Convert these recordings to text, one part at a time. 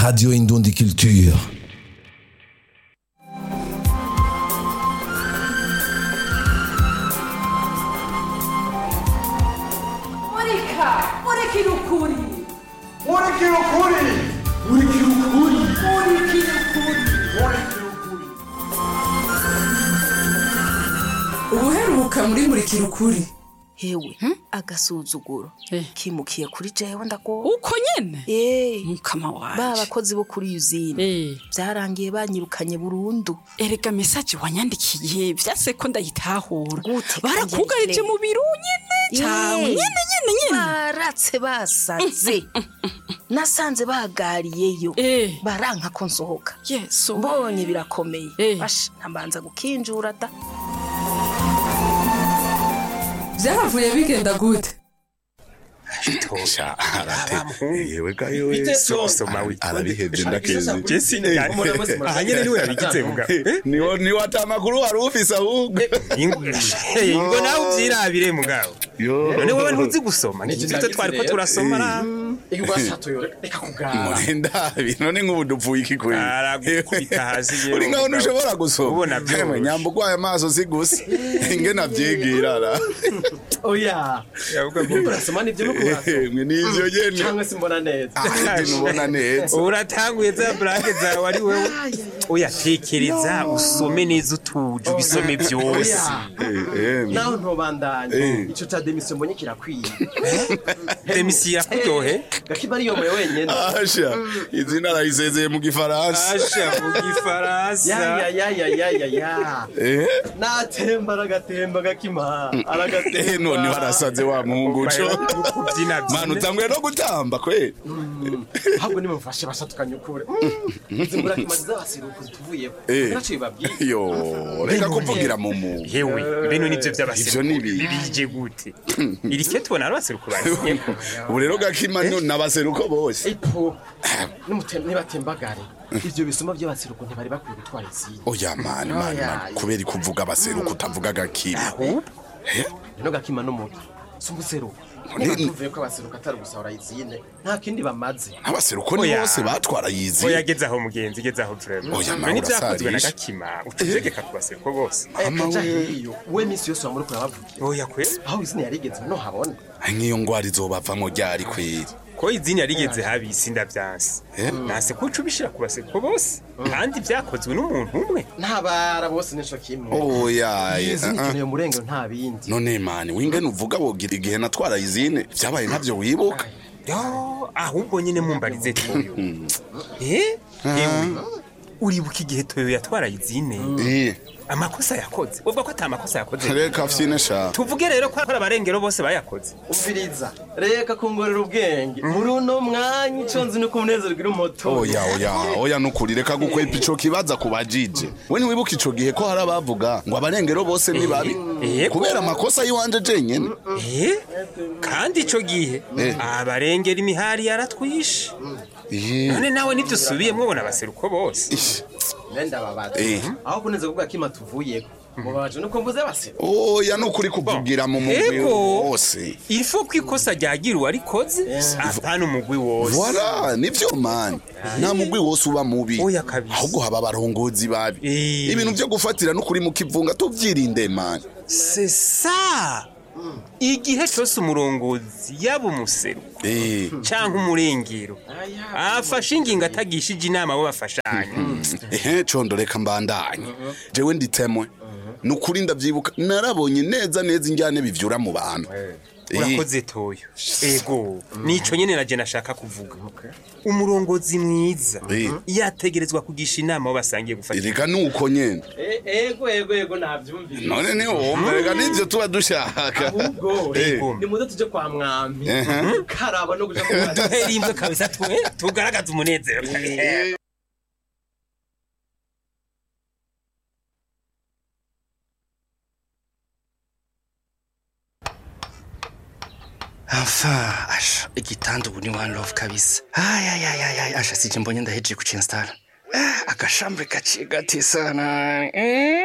Radio Indundi Culture. Monica! Monica no Curi! Moleque loucura! Moleque loucura! Monica no Curi! Moleque loucura! ubuheruka muri murikira ukuri hewe agasuzuguro kimukiye kuri jewe ndago uko nyene Eh, mukama ba wanje bakozi bo kuri yuzine Eh, byarangiye banyirukanye burundu erega mesaje wanyandikiye vyase ko ndayitahura Gute barakugarije kandi mu biro nyene cawe Eh. nyene nyene nyene baratse basaze nasanze bagariyeyo Eh. baranka ko nsohoka yesu mbonye birakomeye Eh. basha ntambanza gukinjura da byaravuye bigenda gute Sha arate yewe ga yewe Bite so- so? soma wi- arabihevye ndakeze Jesse ni aha nyene niwe yabigize muga niwo niwo atamakuru wari ufise ahubwo ngo nawe uvyirabire mugabo yo none wowe ntuzi gusoma ni twe twariko turasoma ra murinda none nk'ubu dupfuye iki kuri Aragukubita hasi yewe uri nkaho mugabo. ntushobora gusoma Ubona vyoroshe. Emwe, nyamba ugwaye amaso si gusa ingene avyigira ra oya yavuga ngo urasoma nibyo no kurasoma Emwe, nivyo nyene cyangwa se mbona neza ahandi ntubona neza uratanguye za blague zawe ari wewe oya tekereza usome neza utuje ubisome byose Eh, emwe. naho ntubandanye Eh. ico ca demisiyo mbonye kirakwiye demisiyo irakuryohe gakiba ariyomoye wenyene asha izina arayisezeye mu gifaransa asha mu gifaransa yayayayayaya Eh? natemba aragatemba gakima Eh, aragatemba noneho arasaze wa muhungu co kubyina manu utanguye no gutamba kwe ahubwo nimumfashe bashatukanye ukure zimbura kimariza basiruka tuvuyeho Eh. naco bibabwiye yo reka kuvugira mu mu yewe bino nivyo Ivyo by'abaseruko ni ibihe? bije gute iri ke tubona ari abaseruko bazinye ubu rero gakima no n'abaseruko bose ipo nimutem- nibatembagare ivyo bisuma by'abasiruko ntibari bakwiye gutwara izindi oya mani mani mani kubera kuvuga abaseruko utavuga gakima rero gakima n'umuti si umuseruko Ni- niba tuvuye ko abasiruko atari gusahura izine nta kindi bamaze n'abaseruko ni Oya. bose batwara yizi oya geze aho mugenzi geze aho vrema Oya, none nawe ibyakozwe na urasarisha. gakima utegeka ku baseruko bose Mama kaja we. hiyo we minsi yose wamuri kurabavugira oya kwe aho izine yarigeze no habona nk'iyo ngwara izobavamo ryari kweri ko izini yarigeze habi isi ndavyanse Eh? nase ko uca ubishira ku baseruko bose kandi byakozwe n'umuntu umwe ntabara bose nico kimwe oya izine eh, eh. ikeneye umurengero nta bindi none mani wingene uvuga wogira igihe natwara izine vyabaye ntavyo wibuka yo ahubwo nyine mumbarize toyo eh ewe uribuka igihe toyo yatwara izine Eh, amakosa yakoze uvuga ko ata makosa yakoze reka fyine sha tuvuge rero ko ari abarengero bose bayakoze umviriza reka kungorera ubwenge muri uno mwanya ico nzi nuko umunezero ugira umuto oya oya oya nukuri reka gukwepa ico kibaza ku bajije we ntiwibuka ico gihe ko hari abavuga ngo abarengero bose ni babi Yego. kubera amakosa y'iwanje jenyene eh kandi ico gihe Eh. abarengera imihari yaratwishe Eh, none nawe nivyo usubiyemwo ubona abaseruko bose ish, nenda babaza Eh. aho kuneza kuvuga kima tuvuyeko mubabaje nuko mvuze base oya nukuri kuvugira mu mugwi Ego. wose ilfo ko ikosa ryagira uwarikoze apana umugwi wose Voilà, nivyo mani nta mugwi wose uba mubi Oya kabisa. ahubwo haba abarongozi babi Eh. ibintu vyo gufatira n'ukuri mu kivunga tuvyirinde mani c'est ça igihe cyose umurongozi yaba umuseruko Eh, canke umurengero afashe ingingo atagishije inama abo bafashanya ehe condo reka mbandanye jewe nditemwe nukuri ndavyibuka narabonye neza neza injyane bivyura mu bantu Eh, urakoze toyo ego nico nyene naje nashaka kuvuga umurongozi mwiza Eh. yategerezwa kugisha inama abo basangiye gufata reka nuko nyene ego ego ego navyumvise none ni wumva reka nivyo tuba dushaka ahubwo Eh. ni muze tuje kwa mwami Ehe. karaba no kuja kwa duhere imwe kabisa twe tugaragaza umunezero Eh. Enfin, asha igitanda ubu ni one love kabisa ayayayay asha sije mbonye ndahejeje kucinstara Ah, agashambre gaciye gati sana eh?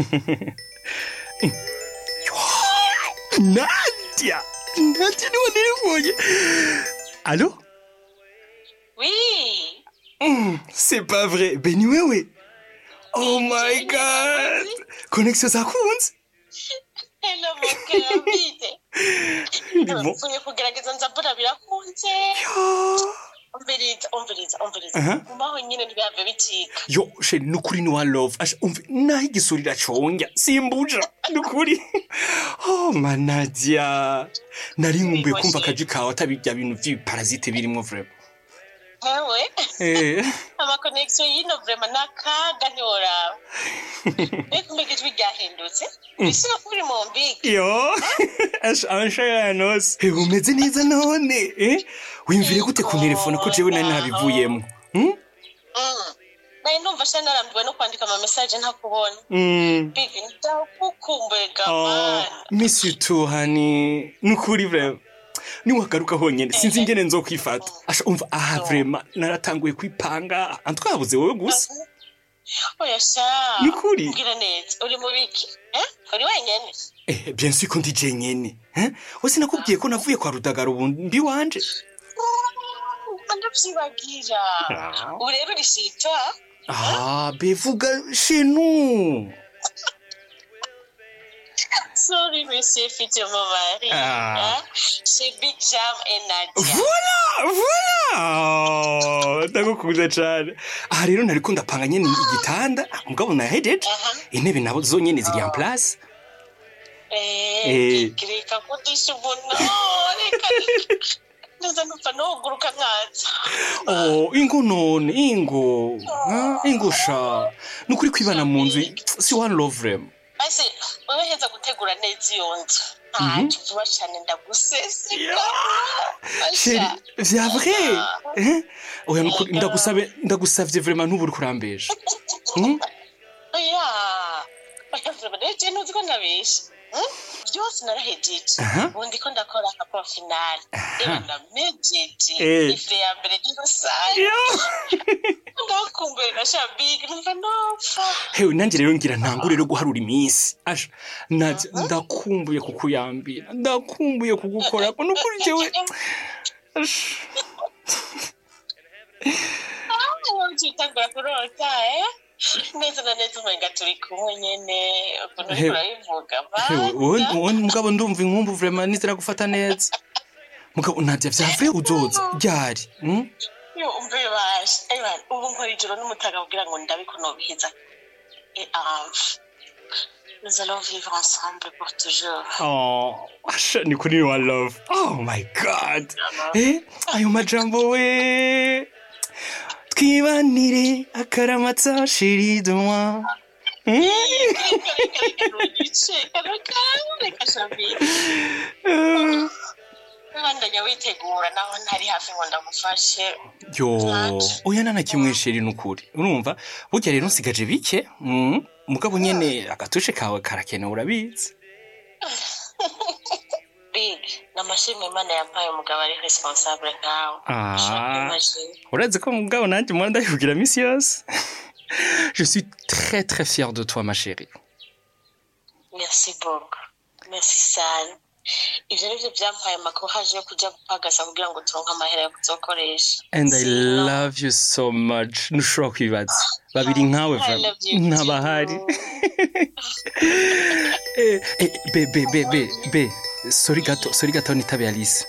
Nadia Nadia niwe niribonye Allo Oui. c'est pas vrai ben ni wewe oh my god connexion zakunze Hello mugabo bite Ndimo. mvuye kugerageza nza mbona birakunze umviriza umviriza umviriza Aha. gumaho nyine ntibihave bicika yo sheri nukuri ni wa love asha umve naho igisurira conga simbuja nukuri oh manadia nari nkumbuye kumva akaji kawe atabirya bintu vy'ibiparasite birimwo vrema nkawe eh amakonegisiyo y'ino vrema ni akaga ntiworaba mbega mbega ijwi ryahindutse bishobora kuba uri mu mbigi yo asha abashaka nose Eh, umeze neza none eh wimvire gute ku telefone ko jewe nari nabivuyemo hmm? nari numva sha narambiwe no kwandika amamesaje ntakubona mm. bigi ndagukumbuye Oh, gamana miss you too honey nukuri vrema niwagaruka honyene sinzi ingene nzokwifata asha umva aha vrema naratanguye kwipanga antwabuze wowe gusa oya sha Ni ukuri? mbwira neza uri mu biki eh? uri wenyene Eh, bien sûr ko ndi jenyene eh? wese nakubwiye ko navuye kwa rudagara ubu mbi wanje ndavyibagira ubu rero uri shita ah bevuga shenu sorry monsieur fite mon mari Ah. hein? c'est big jam et nadia voila voila ndagukunda cane aha rero nariko ndapanga nyene igitanda mugabo nahejeje Aha. intebe nabo zonyene ziri en place Eh. Eh, reka kudisha umuntu reka neza numva noguruka nkaza oh ingo none ingo Ah, ingo sha nukuri kwibana mu nzu si one love rem ase wewe heza gutegura neza iyo nzu ntacyo vuba cane ndaguseseka Chérie, Asha. vya vrai eh? oya nukuri ndagusabe ndagusavye vraiment ntuburi kurambesha Hmm? oya oya vrema rero je ntuzi ko ndabesha Hmm? byose narahejeje Aha. ubu ndiko ndakora akaporo finale rero ndamejeje Eh. ife ya mbere ry'urusange Yo. ndakumbuye na shabigi numva nopfa hewe nanjye rero ngira ntangure rero guharura iminsi asha naje ndakumbuye kukuyambira ndakumbuye kugukora nukuri jewe Asha. utitangura kurota eh neza na neza umenga turi kumwe nyene ukuntu He- uriko urabivuga hewe wowe banda wowe mugabo ndumva inkumbu vraiment nizera gufata neza mugabo nadia vya vrai uzoza ryari hmm? yo umve baje ewa ubu nkora ijoro n'umutaga kugira ngo ndabe ko nobihiza et enfin nous allons vivre ensemble pour toujours Oh, asha ni kuri one love oh my god eh ayo majambo we twibanire akaramata shiri de moi Hmm? reka reka reka ntugice reka reka shabigi Eh. bandanya witegura naho ntari hafi ngo ndagufashe yo oya nana kimwe sheri nukuri urumva burya rero nsigaje bike mm, mugabo nyene agatushe kawe karakenewe urabizi big namashimwe imana yampaye umugabo ari responsable nkawe Ah. Ushobora kwimagine. urazi ko mugabo nanjye mpora ndabibwira misi yose je suis très très fier de toi ma chérie merci beaucoup merci sana ivyo nivyo vyampaye amakohaje yo kuja gupagasa kugira ngo turonke amahera yo kuzokoresha and i Sino- love you so much ntushobora kwibaza babiri nkawe I vraiment love you ntabahari too. Eh, eh, be be be be be sorry gato sorry gato nitabe alice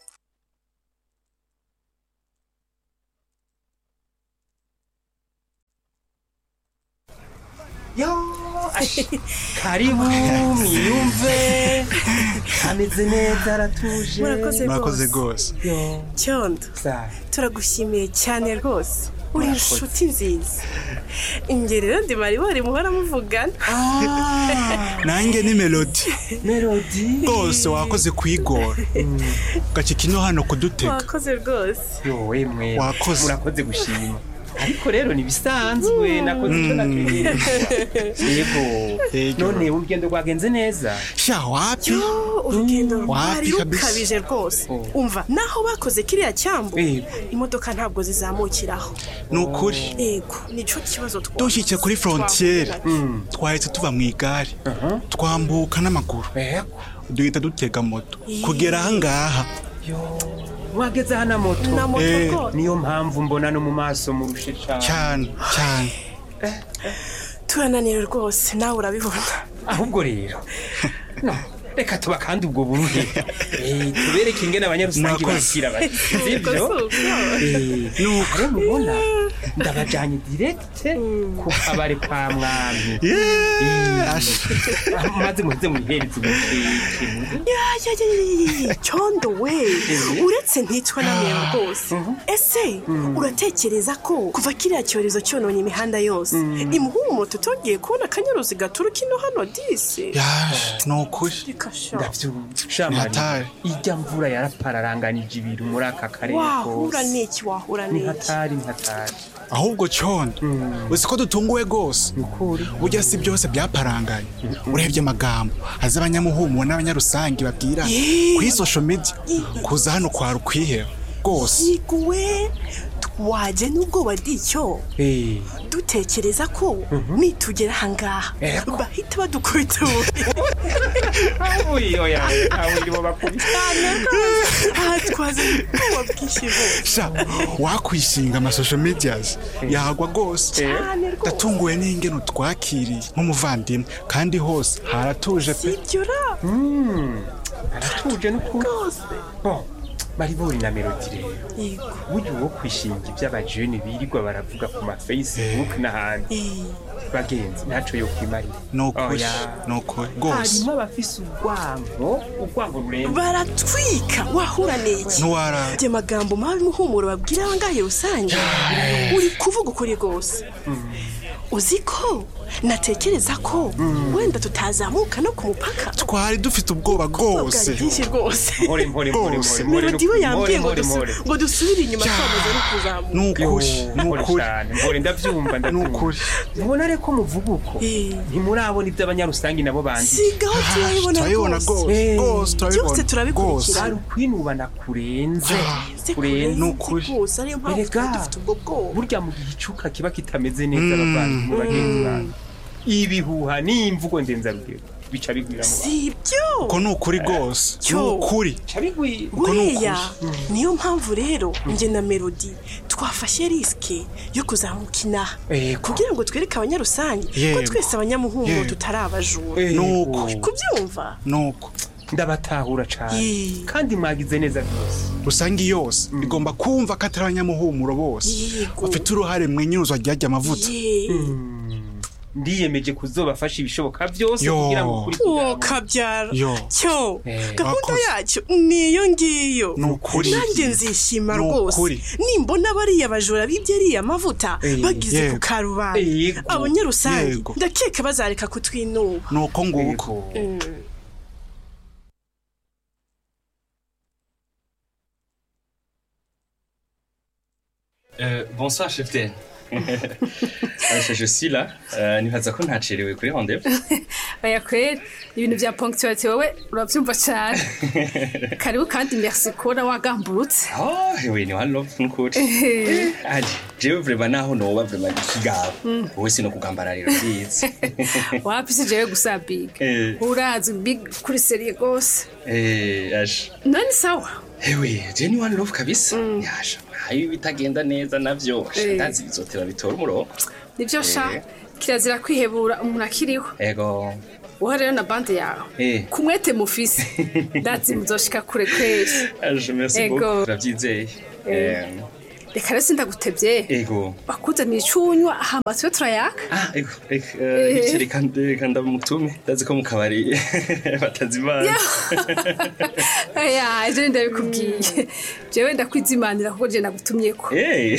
karibu mwiyumve ameze neza aratuje murakoze murakoze rwose rwose cyondo Sa- turagushimiye cyane rwose uri inshuti nziza ingeri rero ndi maribori muhora muvugana nanjye ni melodi melody rwose wakoze kwigora gacika ino hano kudutega wakoze rwose yowe mwe Wakoze. urakoze gushima ariko rero ntibisanzwe nakoze icyo nategereje yego Yego. none urugendo rwagenze neza sha wapi Yo, urugendo rwari kabisa. rukabije rwose umva naho bakoze kiriya cyambu Yego. imodoka ntabwo zizamukiraho ni ukuri yego nicyo kibazo twagize. dushyitse kuri frontiere Twavuganye. twahise tuva mu igare twambuka n'amaguru yego duhita dutega moto kugera ahangaha wageze aha na moto Na moto Eh. rwose. niyo mpamvu mbona no mu maso murushe cyane cyane cyane turananiwe rwose nawe urabibona ahubwo rero no reka tuba kandi ubwo buruhe Eh, tubereke ingene abanyarusange Murakoze. bakira bati Ubwo sibyo si uko. rero mubona ndabajanye direkite ku kabare ka mwami Ah, maze muze muyihereze umukeke Ya, ya, ya, ya, ya, ya, cyondo we uretse nticwa n'amero rwose ese uratekereza ko kuva kiriya cyorezo cyononye imihanda yose imuhumo tutongeye kubona akanyaruzi gaturuka ino hano disi ni ukuri reka sha ndavyumva shamari hatari. ijya mvura yarapararanganije ibintu muri aka karere wahura kose n'iki wahura ni n'iki hatari ni hatari ahubwo cyondo uzi ko dutunguwe rwose ukuri burya si byose byaparanganye urebye amagambo azi abanyamuhumuwe n'abanyarusange babwira Yee. kuri social media kuza hano kwara ukwiheba rwose yiguwe twaje n'ubwoba bw'icyo Eh, dutekereza ko nitugera ahangaha Ego. bahita badukubita ubuye uyi oya aho irimo bakubita aha twazanye ubwoba bwinshi bose sha wakwishinga amasocial medias yagwa rwose cyane rwose ndatunguwe n'ingeno twakiriye nk'umuvandimwe kandi hose haratuje pe sibyo ra aratuje n'ukuri rwose Bon, bari buri na melodi rero yego burya uwo kwishinga iby'abajene birirwa baravuga ku ma facebook n'ahandi Eh, bagenzi ntaco yo kwimarira ni ukuri Oya. ni ukuri rwose harimo abafise urwango urwango rurenze baratwika wahura n'iki ntiwarara ibyo magambo mabi muhumuro babwira abangahe rusange uri kuvuga ukuri rwose uzi ko natekereza ko wenda tutazamuka no ku mupaka twari dufite ubwoba bwari bwose bwinshi rwose mpore mpore mpore Rwose. mpore melodi we yambwiye ngo mpore dusu- mpore ngo dusubire inyuma twamaze no kuzamuka ni ukuri ni mpore ukuri cyane mpore ndavyumva ni ndavyumva ukuri mubona reko muvuga uko Eh. ntimurabona iby'abanyarusangi nabo banditse sigaho turabibona turabibona rwose rwose Eh. rwose turabibona Byose turabikurikira. rwose. hari ukwinubana kurenze Se kurenze ni ukuri. rwose ariyo mpamvu Erega. twari dufite ubwo bwoba burya mu gihe icuka kiba kitameze neza abavandimwe bagenzi banyu ibihuha n'imvugo ndenzarugero bica bigwira mu bantu si ibyo uko ni ukuri rwose ni Cyo. ukuri bica bigwira Uko ni ukuri. weya niyo mpamvu rero njye na melodi twafashe risike yo kuzamuka inaha Yego. kugira ngo twereke abanyarusange ko Yego. twese abanyamuhungu Yego. tutari abajura Yego. Nuko. kubyumva ni uko ndabatahura cyane Yee. kandi mwagize neza rwose rusange yose igomba kumva ko atari abanyamuhumuro bose Yego. bafite uruhare mu inyuruzwa ryajya amavuta Ye. ndiyemeje kuzobafasha ibishoboka byose Yo. kugira ngo ukuri uwo kugaragare. kabyara Yo. cyo Eh. gahunda Wakoze. yacyo niyo ngiyo Ni ukuri. nanjye nzishima Ni rwose ukuri. nimbona bariya bajura bibye ariya mavuta Eh. bagize ku Yego. karubanda Yego. abanyarusange Yego. ndakeka bazareka kutwinuba ni uko nguko Yego. Euh, bonsoir, chef Den. Aisha, je suis là. Euh, nibaza ko ntacerewe kuri rendez-vous. oya kweri ibintu bya ponctualité wowe urabyumva cyane karibu kandi merci kubona wagamburutse Oh, oui, ni one love nukuri. Aje, jewe vraiment naho noba vraiment ikigabo. Wowe sino kugambararira ndizi. wapise jewe gusa big Eh. urazi big kuri serie rwose Eh, aje. none sawa Ewe, je ni one love kabisa. Yasha, hayo bitagenda neza navyo. Eh. Ndazi bizotera bitora umurongo. nibyo sha Eh. kirazira kwihebura umuntu akiriho Ego. wowe rero na bande yawe Eh. kumwete mufise ndazi muzoshika kure kweri Aje, merci Ego. beaucoup. Uravyizeye. Eh, reka rero sindagutevye ego. bakuzaniye icunywa hama tube turayaka Ah, ego, ego, eh, Eh. reka reka ndamutume. Ndazi ko mu kabari batazimana. aya ejo ndabikubwiye jewe ndakwizimanira kuko je nagutumyeko Hey.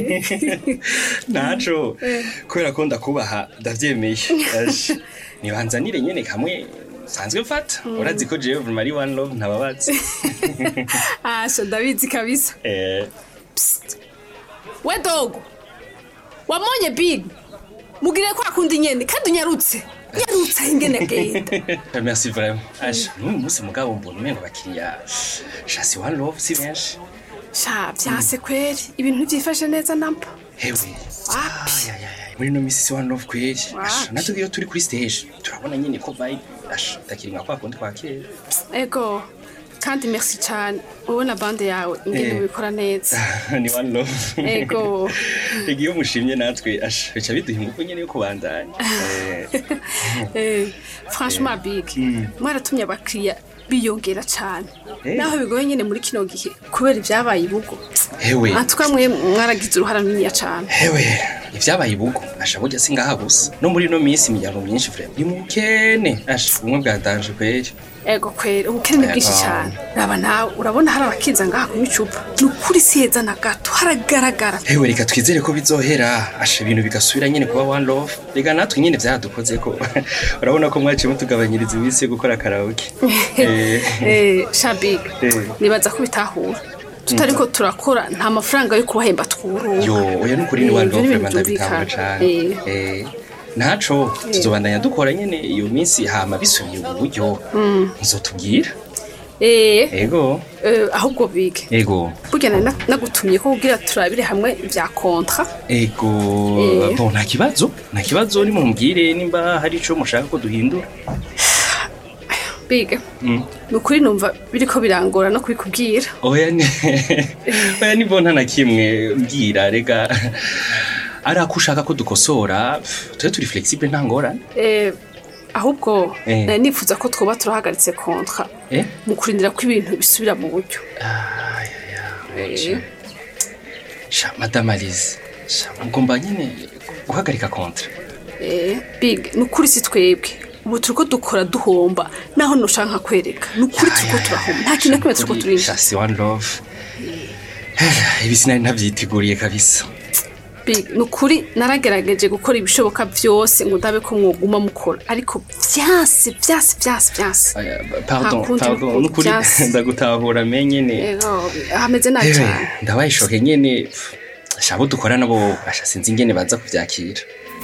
Nacho. Kubera ko ndakubaha ndavyemeye. Aje. Nibanzanire nyene kamwe sanzwe mfata. Urazi ko jewe vraiment ari one love ntababazi. asha ndabizi kabisa Eh, we dogo wamonye big mugire ko akunda inyene kandi unyarutse nyarutse aho ingene agenda merci vraiment. Aje, n'uyu munsi mugabo mbona umengo bakiriya shasi one love si benshi. sha vyase kweri ibintu ntivyifashe neza namba Hewe. wapi Ay, ay, ay. Muri no misi si one love kweri. Asha, Wapi? natwe iyo turi kuri stage turabona nyene ko vibe asha takiri nka kwa kundi kwa kera. ego kandi merci cyane wowe na bande yawe ingene Eh. ubikora neza ni one love Ego. Ego iyo mushimye natwe asha bica biduha ingufu nyene yo kubandanya Eh, Eh, franchement big Mm. mwaratumye abakiriya biyongera cyane Eh. naho bigoye nyine muri kino gihe kubera ibyabaye ibugo hewe antuka mwe mwaragize uruhara runiniya cyane hewe ivyabaye ibugo asha burya singaha gusa no muri ino minsi imiryango myinshi vrema ni mukene asha ubumwe bwatanje kweri ego kwera ubukene ni bwinshi Ego. cyane raba nawe urabona hari abakinza ngaha kunywa icupa ni ukuri si heza na gato haragaragara hewe reka twizere ko bizohera asha ibintu bigasubira nyene kuba one love reka natwe nyene vyaradukozeko urabona ko mwaciye mutugabanyiriza iminsi yo gukora karaoke Eh, Eh, shabig eh. nibaza ko bitahura tutari ko turakora nta mafaranga yo kubahemba twuruka yo oya nukuri ni Eh, one ivyo love ni vrema ibintu ndabitahura byumvikana. cane Eh. Eh, ntaco tuzobandanya dukora nyene iyo minsi hama bisubiye ubu buryo Mm. nzotubwira Eh, ego eh, ahubwo bige ego burya nari na- nagutumye ko kugira turabire hamwe ibya kontra ego Eh. bon nta kibazo nta kibazo nimumbwire nimba hari ico mushaka ko duhindura bige Mm. ni ukuri numva biriko birangora no kubikubwira oya ni oya ni bon nta na kimwe mbwira rega ari ako ushaka ko dukosora tube turi flexible nta ngorane Eh, ahubwo Eh. nari nifuza ko twoba turahagaritse kontra Eh? mu kurindira ko ibintu bisubira mu buryo Eh, sha madame alize sha mugomba nyine guhagarika kontra eh, big ni ukuri si twebwe ubu turiko dukora duhomba naho noshaka nkakwereka ni ukuri turiko turahomba nta kintu na kimwe turiko turinjira sha si one love ibi sinari ntabyiteguriye kabisa Big, ni ukuri naragerageje gukora ibishoboka byose ngo ndabe ko mwoguma mukora ariko vyase vyase vyase vyase pardon Nta kundi pardon bikorwa, nukuri vyase. ndagutahura me nyene Ego, hameze nabi Ewe, cyane ndabaye shoke nyene pff, sha abo dukora nabo asha sinzi ingene baza kuvyakira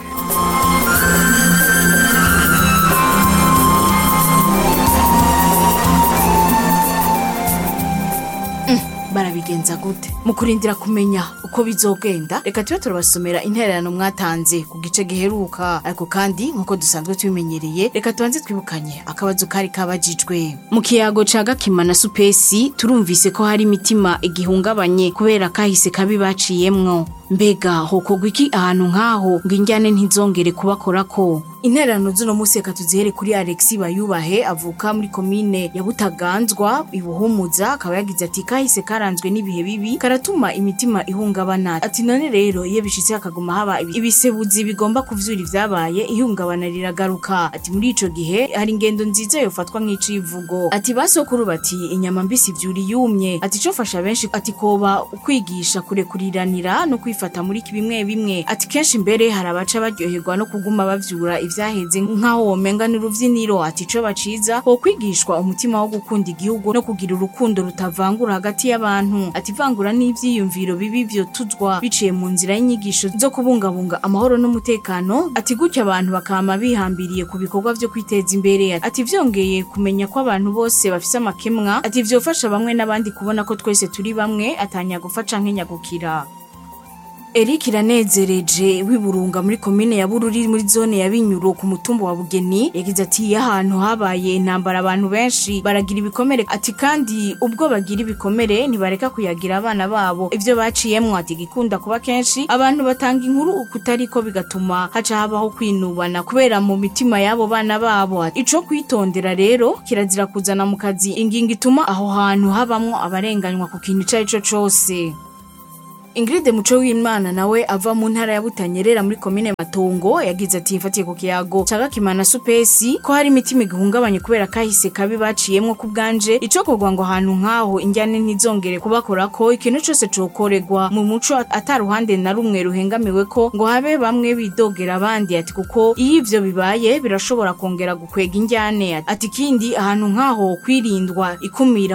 barabigenza gute mu kurindira kumenya uko bizogenda reka tube turabasomera intererano mwatanze ku gice giheruka ariko kandi nk'uko dusanzwe tubimenyereye reka tubanze twibukanye akabazo kari kabajijwe mu kiyago ca gakima na supesi turumvise ko hari imitima igihungabanye kubera kahise kabi baciyemwo mbega hokorwa iki ahantu nk'aho ngo injyane ntizongere kubakorako intererano z'uno munsi reka tuzihere kuri alexi bayubahe avuka muri komine ya butaganzwa ibuhumuza akaba yagize ati kahise karanzwe n'ibihe bibi karatuma imitima ihungabana ati none rero iyo bishitse hakaguma haba ibi- ibisebuzi bigomba kuvyura ivyabaye ihungabana riragaruka ati muri ico gihe hari ingendo nziza yofatwa nk'icivugo ati basokuru bati inyama mbisi vyura yumye ati cofasha benshi ati koba ukwigisha kurekuriranira no kwifata muri bimwe bimwe ati kenshi mbere hari abaca baryoherwa no kuguma bavyura ivyaheze nk'aho womenga ni uruvyiniro ati co baciza ho kwigishwa umutima wo gukunda igihugu no kugira urukundo rutavangura hagati y'abantu ati ivangura n'ivyiyumviro bibi vyo tuzwa biciye mu nzira y'inyigisho zo kubungabunga amahoro n'umutekano ati gutya abantu bakama bihambiriye ku bikorwa vyo kwiteza imbere ati vyongeye kumenya ko abantu bose bafise amakemwa ati vyofasha bamwe n'abandi kubona ko twese turi bamwe atanya gufaca nk'inyagukira Eric iranezereje w'iburunga muri komine ya Bururi muri zone ya Binyuro ku mutumba wa Bugeni yagize ati iyo ahantu habaye intambara abantu benshi baragira ibikomere ati kandi ubwo bagira ibikomere ntibareka kuyagira abana babo ivyo baciyemwo ati gikunda kuba kenshi abantu batanga inkuru ukutariko bigatuma haca habaho kwinubana kubera mu mitima y'abo bana babo Ati, ico kwitondera rero kirazira kuzana mu kazi ingingo ituma aho hantu habamwo abarenganywa ku kintu ico ari co cose Ingrid Muco w'Imana nawe ava mu ntara ya Butanyerera muri komine Matongo yagize ati mfatiye ku kiyago caga kimana supesi ko hari imitima igihungabanye kubera kahise kabi baciyemwo ku bwanje ico kogwa ngo ahantu nkaho injyane ntizongere kubakora ko ikintu cose cokoregwa mu muco ataruhande na rumwe ruhengamiwe ko ngo habe bamwe bidogera abandi ati kuko iyo ivyo bibaye birashobora kongera gukwega injyane ati kindi ahantu nkaho kwirindwa ikumira